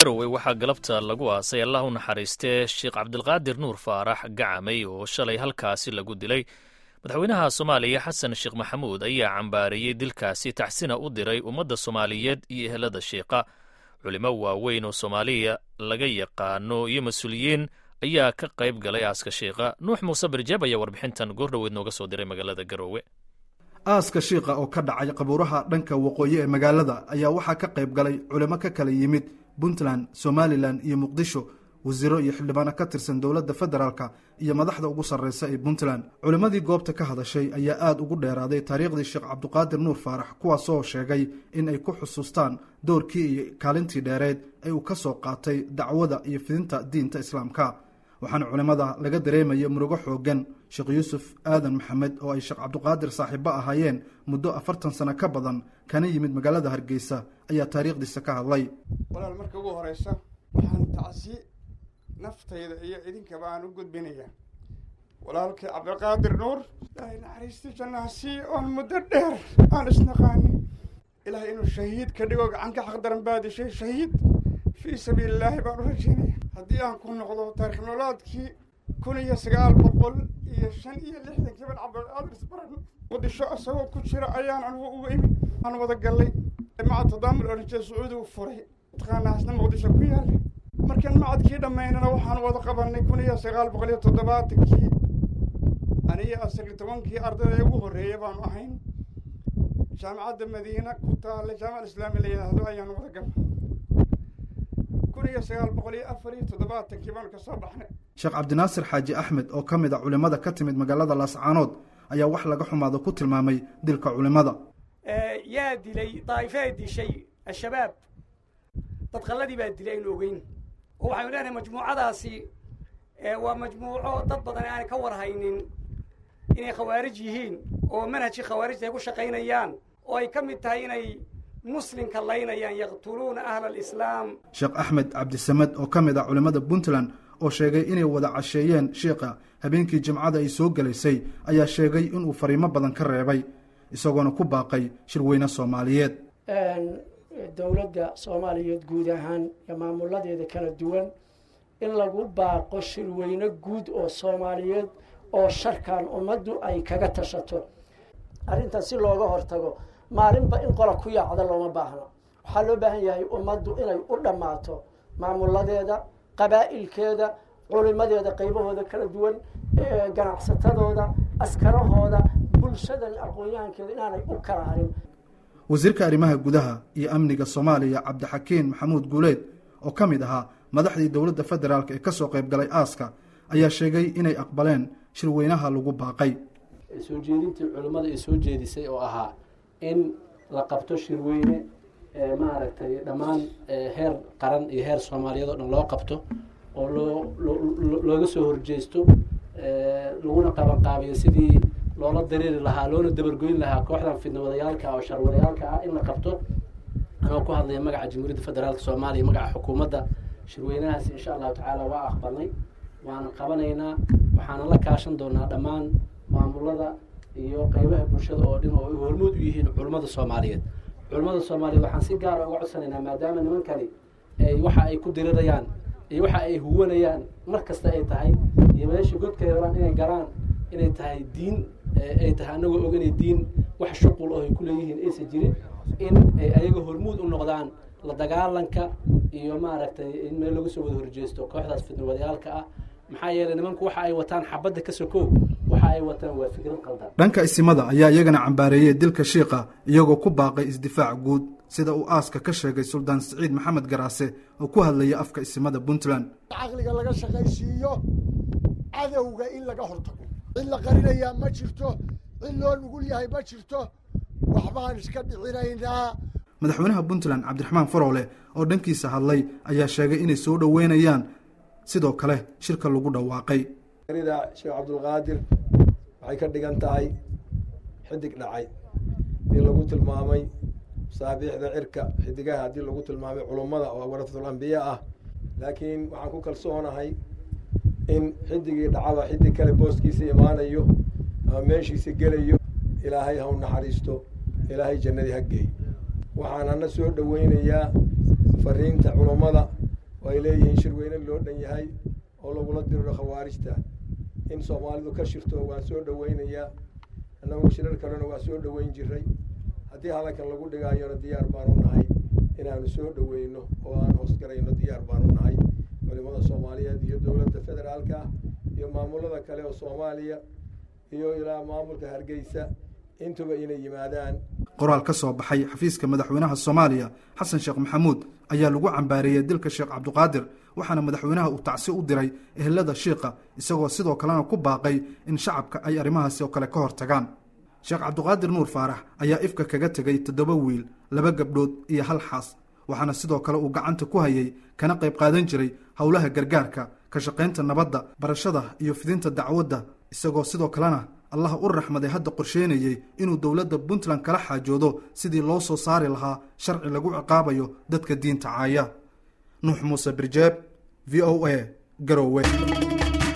garowe waxaa galabta lagu aasay allah u naxariistee sheekh cabdilqaadir nuur faarax gacamay oo shalay halkaasi lagu dilay madaxweynaha soomaaliya xasan sheekh maxamuud ayaa cambaariyey dilkaasi taxsina u diray ummadda soomaaliyeed iyo ehelada sheekha culimo waaweyn oo soomaaliya laga yaqaano iyo mas-uuliyiin ayaa ka qayb galay aaska sheekha nuux muuse birjeeb ayaa warbixintan goordhoweed nooga soo diray magaalada garowe aaska shiikha oo ka dhacay qabuuraha dhanka waqooyi ee magaalada ayaa waxaa ka qayb galay culimo ka kala yimid puntland somalilan iyo muqdisho wasiiro iyo xildhibaano ka tirsan dowladda federaalk iyo madaxda ugu sarreysa ee puntland culimmadii goobta ka hadashay ayaa aada ugu dheeraaday taariikhdii sheekh cabdiqaadir nuur faarax kuwaasoo sheegay in ay ku xusuustaan doorkii iyo kaalintii dheereed ee uu ka soo qaatay dacwada iyo fidinta diinta islaamka waxaana culimmada laga dareemaya murugo xoogan sheekh yuusuf aadan maxamed oo ay sheekh cabdiqaadir saaxiibo ahaayeen muddo afartan sano ka badan kana yimid magaalada hargeysa ayaa taariikhdiisa ka hadlay walaal marka ugu horeysa waxaan tacsi naftayda iyo idinkaba aan u gudbinaya walaalkii cabdiqaadir nuur ilaahay naxariistii jannaha sii oon muddo dheer aan isnaqaanin ilaahay inuu shahiid ka dhigo gacan ka xaqdaran baadishay shahiid fii sabiili illaahi baan u rajaynaya haddii aan ku noqdo taarikh noolaadkii kun iyo sagaal boqol iyo shan iyo lixdankii ban cabdiqaadir isbaran muqdisho isagoo ku jira ayaan anugu uga imi aan wada gallay maca tadaamul oranjee sacuudigu furay mataqaanaa isna muqdisho ku yaalla markaan macadkii dhammaynana waxaan wada qabanay kun iyo sagaal boqol iyo toddobaatankii aniyo asagii tobankii ardayda ee ugu horreeya baanu ahayn jaamacadda madiina ku taalla jaamaca islaami la yidhaahdo ayaan wada galnay kun iyo sagaal boqol iyo afar iyo toddobaatankii baanu kasoo baxnay sheekh cabdinaasir xaaji axmed oo ka mid a culimmada ka timid magaalada laascaanood ayaa wax laga xumaado ku tilmaamay dilka culimmada yaa dilay daa'ifaa dishay al-shabaab dad qalladii baa dilay aynu ogeyn oo waxaynu leenahay majmuucadaasi waa majmuuco dad badan aanay ka warhaynin inay khawaarij yihiin oo manhajkii khawaarijta ay ku shaqaynayaan oo ay ka mid tahay inay muslimka laynayaan yaqtuluuna ahla alislaam sheekh axmed cabdisamed oo ka mid ah culimmada puntland oo sheegay inay wada casheeyeen shiikha habeenkii jimcada ay soo gelaysay ayaa sheegay inuu fariimo badan ka reebay isagoona ku baaqay shirweyne soomaaliyeed dowladda soomaaliyeed guud ahaan iyo maamuladeeda kala duwan in lagu baaqo shirweyne guud oo soomaaliyeed oo sharkan ummaddu ay kaga tashato arrintan si looga hortago maalinba in qola ku yaacda looma baahno waxaa loo baahan yahay ummaddu inay u dhammaato maamuladeeda qabaa'ilkeeda culimadeeda qaybahooda kala duwan ganacsatadooda askarahooda bulshadan aqoon-yahankeeda inaanay u kala harin wasiirka arrimaha gudaha iyo amniga soomaaliya cabdixakiin maxamuud guuleed oo ka mid ahaa madaxdii dowladda federaalk ee ka soo qayb galay aaska ayaa sheegay inay aqbaleen shirweynaha lagu baaqay soo jeedintii culimmada ay soo jeedisay oo ahaa in la qabto shirweyne maaragtay dhammaan heer qaran iyo heer soomaaliyeed oo dhan loo qabto oo loo looga soo horjeesto laguna qabanqaabiyo sidii loola dareeri lahaa loona dabargoyn lahaa kooxdan fidnawadayaalka oo sharwadayaalka ah in la qabto anoo ku hadlaya magaca jamhuuriyadda federaalka soomaaliya magaca xukuumadda shirweynahaasi insha allahu tacaala waa aqbalnay waana qabanaynaa waxaana la kaashan doonaa dhammaan maamulada iyo qeybaha bulshada oo dhan oo ay hormood u yihiin culimmada soomaaliyeed culimmada soomaaliyeed waxaan si gaara uga codsanaynaa maadaama nimankani ay waxa ay ku dirirayaan iyo waxa ay huwanayaan mar kasta ay tahay iyo meesha godkay rabaan inay garaan inay tahay diin ay tahay anagoo og inay diin wax shuqul oo ay ku leeyihiin aysan jirin in ay ayaga hormuud u noqdaan la dagaalanka iyo maaragtay in meel lagu soo wada horjeesto kooxdaas fidnawadayaalka ah maxaa yeelay nimanku waxa ay wataan xabadda ka sokow waxa ay wataan waa fikrad qaldan dhanka isimada ayaa iyagana cambaareeyey dilka shiikha iyagoo ku baaqay isdifaac guud sida uu aaska ka sheegay suldaan siciid maxamed garaase oo ku hadlaya afka isimada puntland caqliga laga shaqaysiiyo cadowga in laga hortago cid la qarinayaa ma jirto cid loo nugul yahay ma jirto waxbaan iska dhicinaynaa madaxweynaha puntland cabdiraxmaan farowle oo dhankiisa hadlay ayaa sheegay inay soo dhoweynayaan sidoo kale shirka lagu dhawaaqay rida sheekh cabdulqaadir waxay ka dhigan tahay xidig dhacay in lagu tilmaamay masaabiixda cirka xidigaha haddii lagu tilmaamay culummada oo warasatul ambiya ah laakiin waxaan ku kalsoonahay in xidigii dhacaba xidig kale booskiisa imaanayo ama meeshiisa gelayo ilaahay ha u naxariisto ilaahay jannadii ha geey waxaanana soo dhoweynayaa fariinta culummada leeyihiin shirweyne loo dhan yahay oo lagula diriro khawaarijta in soomaalidu ka shirto waan soo dhoweynayaa annagu shirar kalena waa soo dhoweyn jiray haddii hadalkan lagu dhigaayona diyaar baanu nahay inaanu soo dhoweyno oo aan hoosgarayno diyaar baanu nahay culimada soomaaliyeed iyo dowladda federaalka iyo maamulada kale oo soomaaliya iyo ilaa maamulka hargeysa intuba inay yimaadaan qoraal ka soo baxay xafiiska madaxweynaha soomaaliya xasan sheekh maxamuud ayaa lagu cambaareeyey dilka sheekh cabdiqaadir waxaana madaxweynaha uu tacsi u diray ehelada shiikha isagoo sidoo kalena ku baaqay in shacabka ay arrimahaasi oo kale ka hor tagaan sheekh cabdiqaadir nuur faarax ayaa ifka kaga tegay toddoba wiil laba gabdhood iyo hal xaas waxaana sidoo kale uu gacanta ku hayay kana qayb qaadan jiray howlaha gargaarka ka shaqaynta nabadda barashada iyo fidinta dacwadda isagoo sidoo kalena allah u raxmaday hadda qorsheynayey inuu dowladda puntland kala xaajoodo sidii loo soo saari lahaa sharci lagu ciqaabayo dadka diinta caaya nuux muuse birjeeb v o a garowe